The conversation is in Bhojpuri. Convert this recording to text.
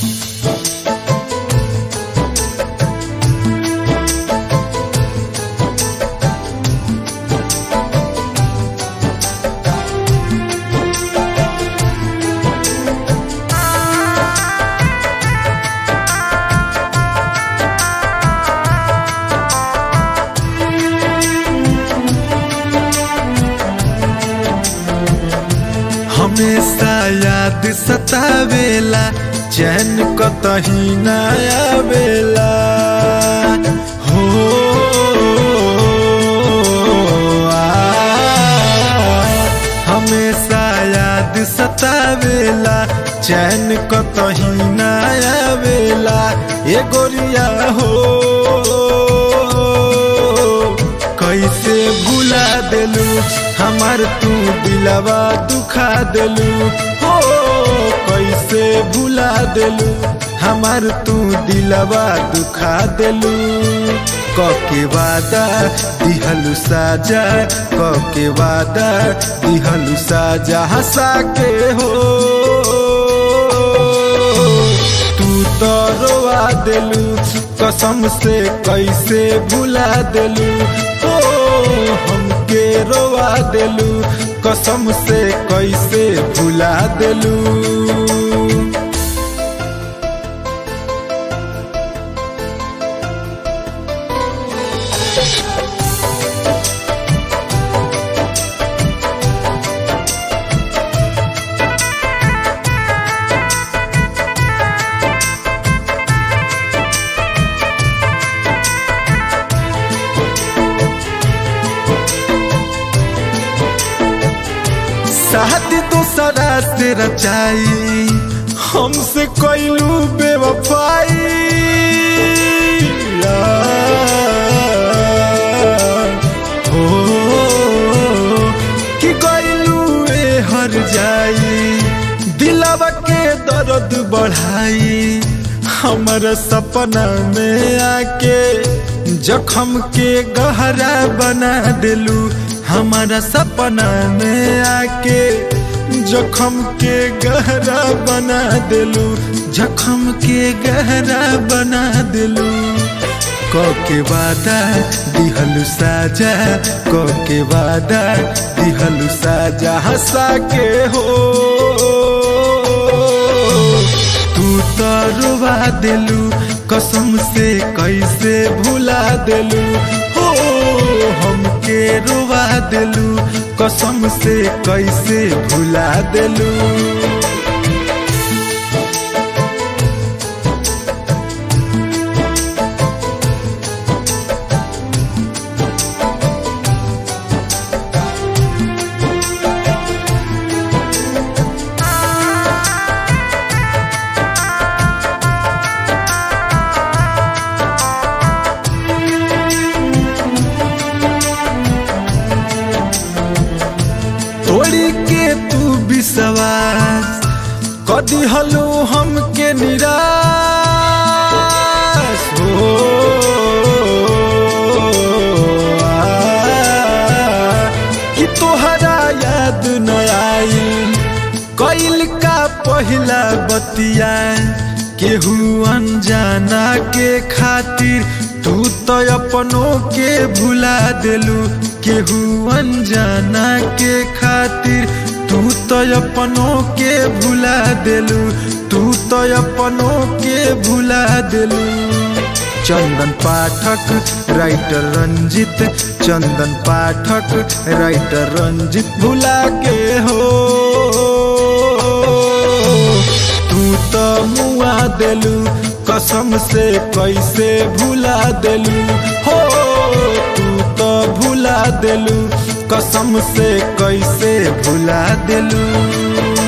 हमेशा याद सतावेला चैन कतही न आवेला हो आ, हमेशा याद सतावेला चैन कतही न आवेला ए गोरिया हो कैसे भुला देलू हमार तू दिलवा दुखा देलू हो कैसे भुला देलू हमार तू दिलवा दुखा देलू कके वादा दिहलु साजा कके वादा दिहलु साजा हंसा के हो तू तो रोवा देलू कसम से कैसे भुला देलू ओ हमके रोवा देलू कसम से कैसे भुला देलू शादी दूसरा से रचाई हमसे कोइलू बेवफाई आ, हो कि कोइलू ए हर जाई दिलवा के दर्द बढ़ाई हमर सपना में आके जखम के गहरा बना दिलू हमारा सपना में आके जखम के गहरा बना दिलू जखम के गहरा बना दिलू के वादा दिहलु साजा के वादा दिहलु साजा हंसा के हो तू तो रुवा दिलू कसम से कैसे भुला दिलू हो हमके रुवा दिलू कसम से कैसे भुला दिलू तोड़ी के तू विश्वास कदी हलू हमके निराश हो आ, कि तोहरा याद न आई कैल का पहिला बतिया केहू अनजाना के खातिर तू तो अपनों के भुला दिलू केहू अनजाना के खातिर तू तो अपनों के भुला दिलू तू तो अपनों के भुला दिलू चंदन पाठक राइटर रंजित चंदन पाठक राइटर रंजित भुला के हो तू तो मुआ दिलू कसम से कैसे भुला दिलू हो तू तो भुला दिलू कसम से कैसे भुला दिलू